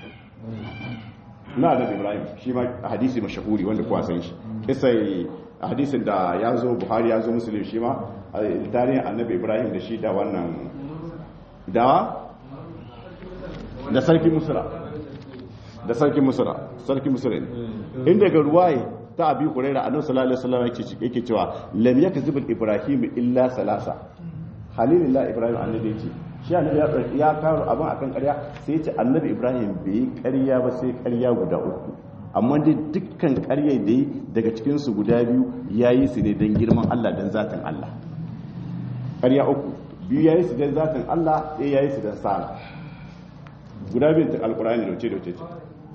na annabi ibrahim shi ma hadisi mashahuri wanda kuwa san shi kisai hadisin da ya zo buhari ya zo musulun shi ma tarihin annabi ibrahim da shi da wannan da da sarki musura da sarki musura sarki musura ne inda ga ruwaye ta abi huraira annabi sallallahu alaihi wasallam yake yake cewa lam yakzib ibrahim illa salasa halilillah ibrahim annabi yace shi annabi ya karo abin akan ƙarya sai yace annabi ibrahim bai ƙarya ba sai ƙarya guda uku amma dai dukkan ƙarya da yi daga cikin su guda biyu yayi su ne dan girman Allah dan zatin Allah ƙarya uku biyu yayi su dan zatin Allah ɗaya yayi su dan sana guda biyun ta alqur'ani da wuce da wuce ce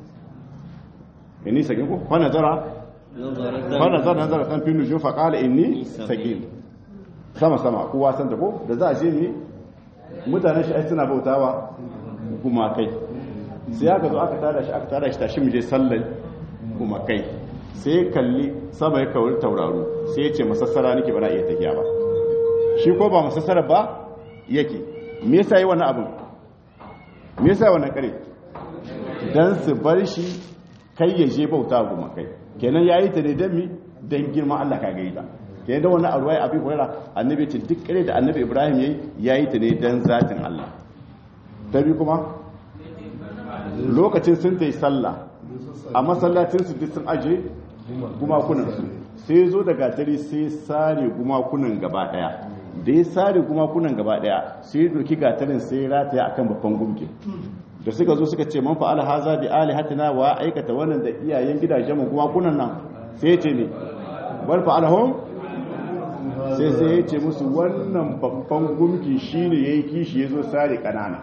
inni sakin ko fa nazara fa nazara nazara kan fi nujum fa qala inni sakin sama sama kowa san da ko da za a je ne mutanen shi ai suna bautawa gumakai sai aka zo aka tada shi aka tada shi tashi mu je sallar gumakai sai kalli sama ya kawar tauraro sai ya ce masassara nake ba na iya tafiya ba shi ko ba masassara ba yake me yasa yi wannan abin me yasa yi wannan kare dan su bar shi kai ya je bauta gumakai kenan yayi ta ne dan mi dan girman Allah ka gaida ke da wani arwai abi huraira annabi ce duk kare da annabi ibrahim yayi yayi ta ne dan zatin Allah ta bi kuma lokacin sun tayi sallah a masallacin su duk sun aje gumakunan su sai zo da gatari sai sare gumakunan gaba daya da ya sare gumakunan gaba daya sai doki gatarin sai rataya akan babban gumke da suka zo suka ce man fa'ala haza bi alihatina wa aikata wannan da iyayen gidajen mu gumakunan nan sai ce ne bal fa'alahum sai sai ya ce musu wannan babban gumki shine yayi kishi yazo sare kanana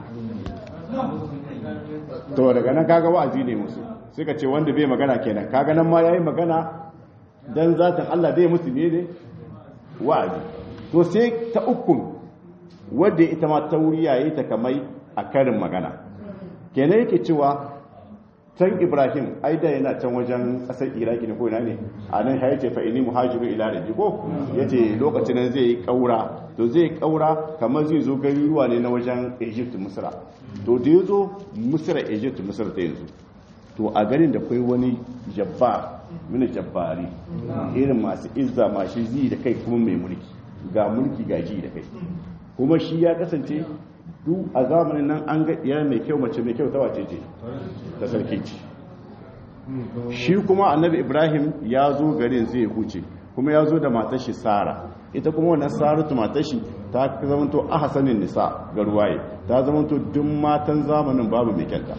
to daga nan kaga wa'azi ne musu suka ce wanda bai magana kenan kaga nan ma yayi magana dan zatin Allah bai musu ne ne wa'azi to sai ta ukun wanda ita ma tauriya yayi ta kamai a karin magana kenan yake cewa can ibrahim aida yana can wajen kasar iraki ne ko ina ne a nan ya ce fa'ini muhajiru ila da jiko ya ce lokacin nan zai yi kaura to zai yi kaura kamar zai zo garuruwa ne na wajen egypt misra to da ya zo misra egypt misra ta yanzu to a garin da kai wani jabba mini jabbari irin masu izza masu zi da kai kuma mai mulki ga mulki ga ji da kai kuma shi ya kasance duk a zamanin nan an ga iya mai kyau mace mai kyau ta wace ce ta sarki ce shi kuma annabi ibrahim ya zo garin zai huce kuma ya zo da matar shi sara ita kuma wannan saratu matar shi ta zamanto a hasanin nisa ga ruwaye ta zamanto duk matan zamanin babu mai kyanta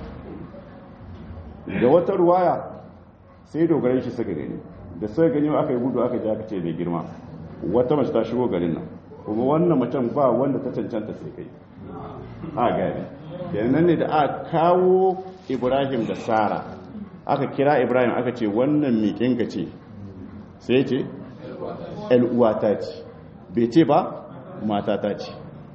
da wata ruwaya sai dogarai shi suka gani da suka gani aka yi gudu aka ji aka ce mai girma wata mace ta shigo garin nan kuma wannan macen ba wanda ta cancanta sai kai a gari kenan ne da aka kawo ibrahim da sara aka kira ibrahim aka ce wannan miƙinka ce sai ce uwata ce bai ce ba matata ce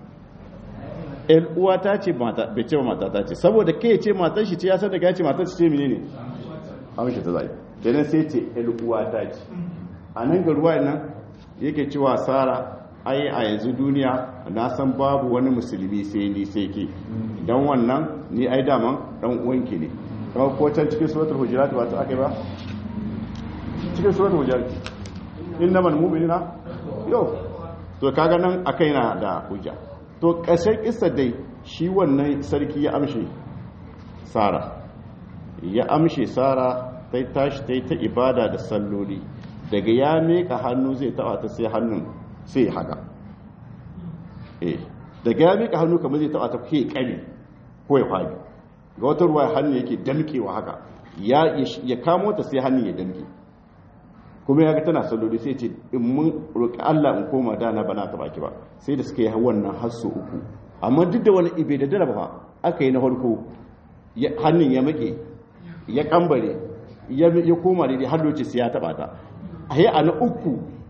uwata ce bai ce ba matata ce saboda kai ce matar shi ce ya san daga ya ce matar shi ce mine ne amshi ta zai kenan sai ce uwata ce a nan ga ruwa nan yake cewa sara ai a yanzu duniya na san babu wani musulmi sai ni sai ke don wannan ni ai daman dan uwanki ne kuma ko can cikin suratul hujurat ba ta akai ba cikin suratul hujurat innamal mu'minuna yo to kaga nan akai na da hujja to kashin kissa dai shi wannan sarki ya amshe sara ya amshe sara tai tashi tai ta ibada da salloli daga ya meka hannu zai taba ta sai hannun sai haka eh daga ya mika hannu kamar zai taba ta ke kare ko ya fadi ga wata ruwa hannu yake damkewa haka ya ya kamo ta sai hannun ya damke kuma ya ga tana salloli sai ce in mun roƙi Allah in koma da na bana ta baki ba sai da suka yi wannan hasso uku amma duk da wani ibe da dara ba aka yi na farko hannun ya make ya kambare ya koma daidai har lokaci sai ya taba ta a yi a na uku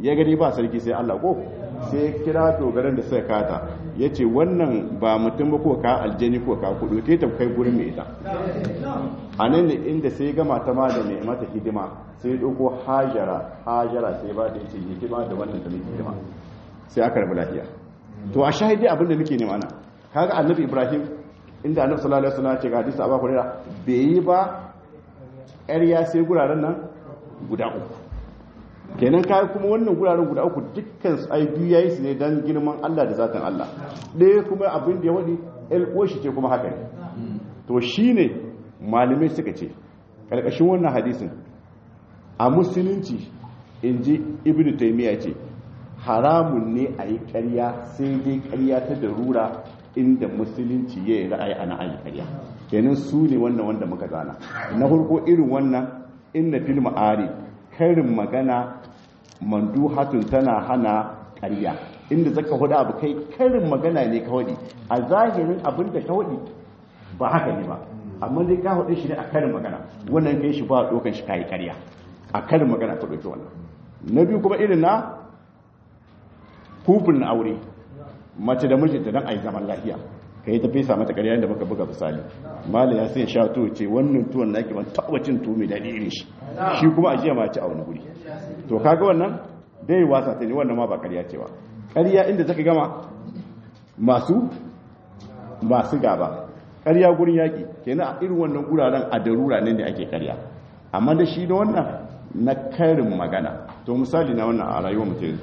ya gani ba sarki sai Allah ko sai kira dogaran da suka kata ya ce wannan ba mutum ba ko ka aljani ko ka kudu ke ta kai gurin mai ita a nan ne inda sai gama ta ma da mai mata hidima sai ɗauko hajara hajara sai ba da ya ce hidima da wannan ta mai hidima sai aka rabu lafiya to a shahidi abin da nake nema na kaga annabi ibrahim inda annabi sallallahu alaihi wasallam ya ce ga hadisi abu hurairah bai yi ba ƙarya sai guraren nan guda uku kenan kai kuma wannan guraren guda uku dukkan su ai biyu yayi su ne dan girman Allah da zatin Allah ɗaya kuma abin da ya wadi el oshi ce kuma haka ne to shine malamai suka ce karkashin wannan hadisin a musulunci inji ibnu taymiya ce haramun ne a yi ƙarya sai dai ƙarya ta darura inda musulunci ya yi ra'ayi ana ayi ƙarya kenan su ne wannan wanda muka gana na farko irin wannan inna fil ma'ari karin magana manduhatun tana hana ƙarya inda zaka hudu abu kai karin magana ne ka wadi a zahirin abin da ka wadi ba haka ne ba amma dai ka hudu shi ne a karin magana wannan kai shi ba dokan shi kai ƙarya a karin magana ka doki wannan na biyu kuma irin na kufin na aure mace da mijinta don a yi zaman lafiya ka yi ta fesa mata ƙarya da baka buga misali mala ya sai sha tuwo ce wannan tuwon na ban taɓa cin tuwo mai daɗi irin shi shi kuma a jiya ma ci a wani guri to kaga wannan dai wasa ta ne wannan ma ba ƙarya ce ba ƙarya inda zaka gama masu masu gaba ƙarya gurin yaƙi kenan a irin wannan guraren a darura ne da ake ƙarya amma da shi da wannan na karin magana to misali na wannan a rayuwar mutum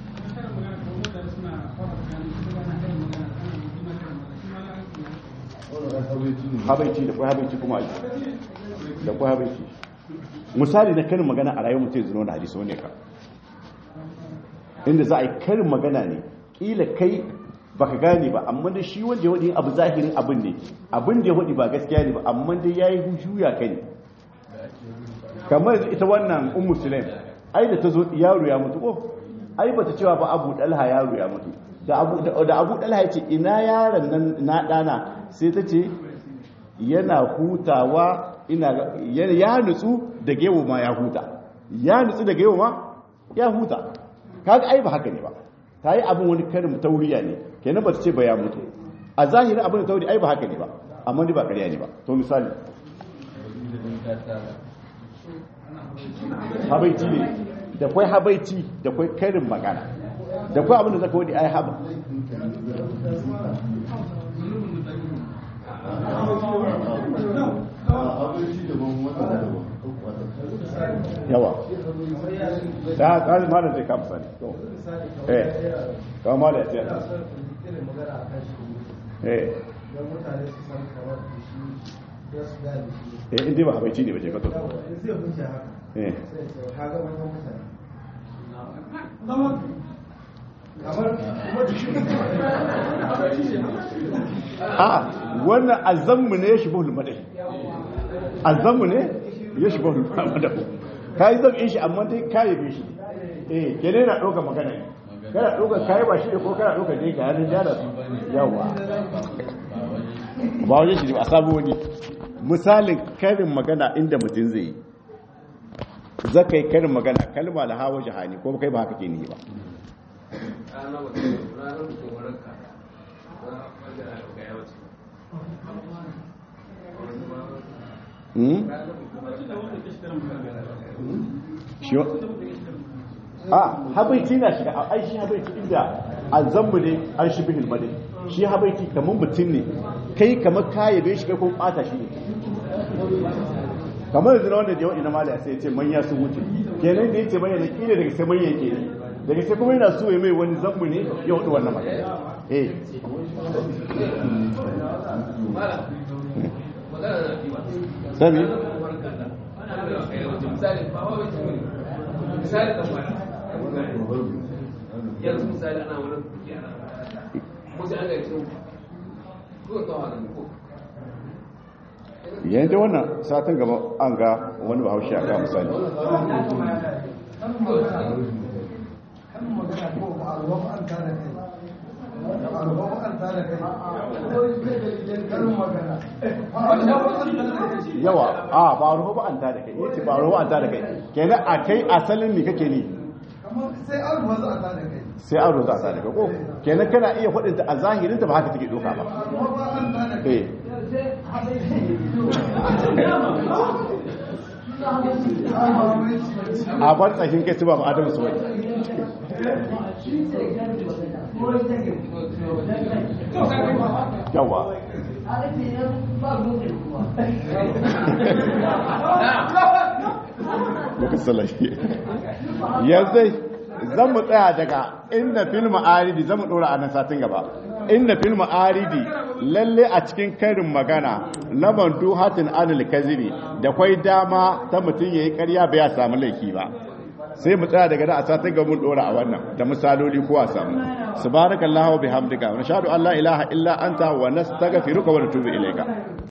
habaici da kwai habaici kuma aiki da kwai habaici misali na karin magana a rayuwar mutum zuwa da hadisi wani ka inda za a yi karin magana ne kila kai baka gane ba amma da shi wanda ya wadi abu zahirin abin ne abin da ya wadi ba gaskiya ne ba amma da ya yi juya kai ne kamar ita wannan un musulun ai da ta zo yaro ya mutu ko ai bata cewa ba abu dalha yaro ya mutu da abu da abu dalha ya ce ina yaron nan na dana sai ta ce yana hutawa ina ya nutsu da gewo ma ya huta ya nutsu da gewo ma ya huta kaga ai ba haka ne ba ta yi abin wani karin tauriya ne kenan ba ta ce ba ya mutu a zahirin abin da tauri ai ba haka ne ba amma ni ba ƙarya ne ba to misali habaici ne da kwai habaici da kwai karin magana da kwai abin da zaka wadi ai haba yawa ta ƙari ma da zai kamsa ne eh kawai ma da ya ce eh eh inda ba habaici ne ba ce kato eh a wannan azammu ne ya shi bahul madai azammu ne ya shi bahul madai ka yi zama shi amma dai kayi bi shi eh kene na ɗauka magana ne kana ɗauka kayi ba shi ne ko kana ɗauka dai ka yanin jada su yawa ba wajen shi ne a sabu wani misalin karin magana inda mutum zai yi zaka yi karin magana kalma da hawa jihani ko kai ba haka ke ni ba a habaici na shiga a aishi habaici inda a zambu ne an shi bihin madai shi habaici kamar mutum ne kai kamar kayabe shi kai kuma bata shi ne kamar yanzu na wanda jawa'i na malaya sai ce manya sun wuce kenan da ya ce manya na kila daga sai manya ke ne daga sai kuma yana so ya mai wani zambu ne ya hudu wannan magana eh sami yanzu misali ana wani yana musu an gaci ko ta wani ko yayin da wannan satin gaba an ga wani bahaushe a ga misali yawa a ba ruwa ba an ta da kai yace ba ruwa an ta da kai kenan a kai asalin ne kake ni kamar sai an ruwa za a tada kai sai an roza ta daga ko kenan kana iya faɗinta a zahirinta ba haka take doka ba kuma ba an tada kai eh a bar tsakin kai su ba ma'adamu su wani yawa muka salashi yanzu zan mu tsaya daga inda filmu aridi zan mu dora a nan satin gaba inda filmu aridi lalle a cikin karin magana na bantu hatin anil kazibi da kwai dama ta mutum ya yi karya bai ya samu laifi ba sai mu tsaya daga da a satin gaba mun dora a wannan da misaloli ko a samu subhanakallahu wa bihamdika wa nashhadu an la ilaha illa anta wa nastaghfiruka wa natubu ilayka